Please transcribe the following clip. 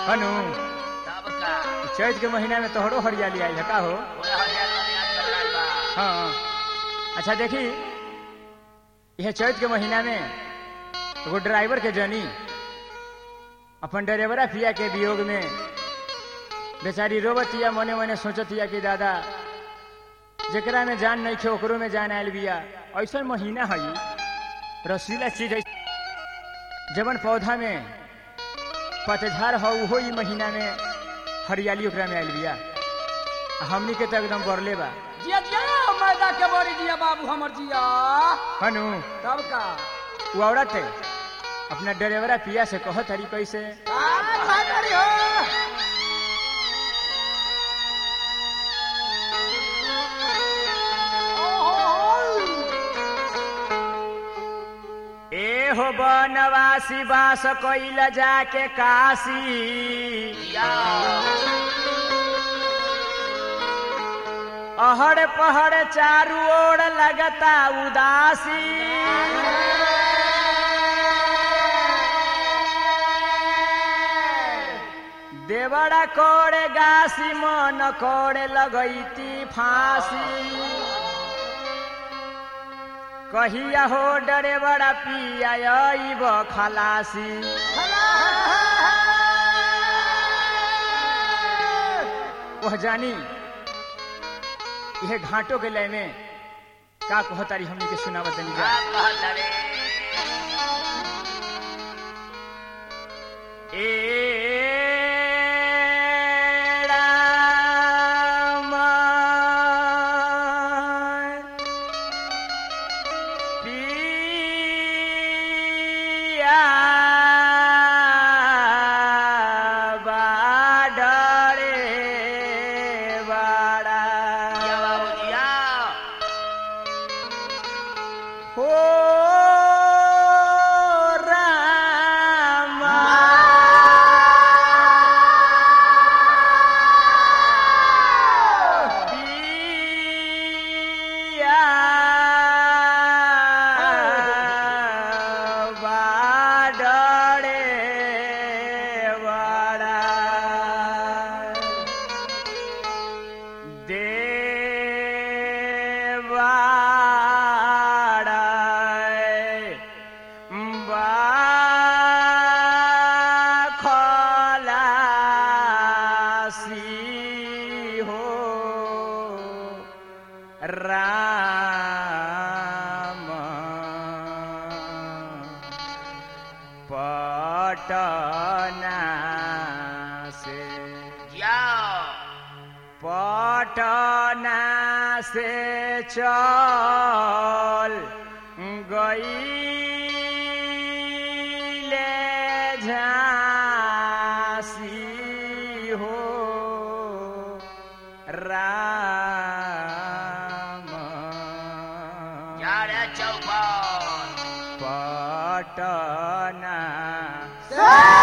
अनु तब का चैत के महीना में तोहरो हरियाली आई है का हो पूरा हरियाली हरियाली चल रहल बा हाँ अच्छा देखी यह चैत के महीना में एगो ड्राइवर के जनी अपन ड्राइवरा पिया के वियोग में बेचारी रोबतिया मने मने सोचतिया कि दादा जेकरा में जान नहीं खे ओकरो में जान आयल बिया ऐसा महीना है रसीला चीज है जवन पौधा में पतझड़ हो उहो ई महीना में हरियाली ओकरा में आयल बिया आ हमनी के तो एकदम बरले बा जिया जिया मैदा के बड़ी जिया बाबू हमर जिया हनु तब का वो औरत है अपना ड्राइवरा पिया से कहत हरी कैसे का भाई करी हो ए हो बनवासी बास कैल जाके काशी या अहड़ पहड़ चारू ओर लगता उदासी देवड़ा कोड़े गासी मन कोड़े लगैती फांसी कहिया हो डरे बड़ा पिया अइब खलासी वह जानी यह घाटों के लय में का कहतारी हमनी के सुनावत तनी जा का कहत रे ए राम पिया बाडरे बाड़ा या बाबू जिया हो रामा पिया बाडरे बाड़ा देवाड़ाय बाखलासी हो राम पटना से या पटना से चल गई झांसी हो राम या रे चौपन पटना ए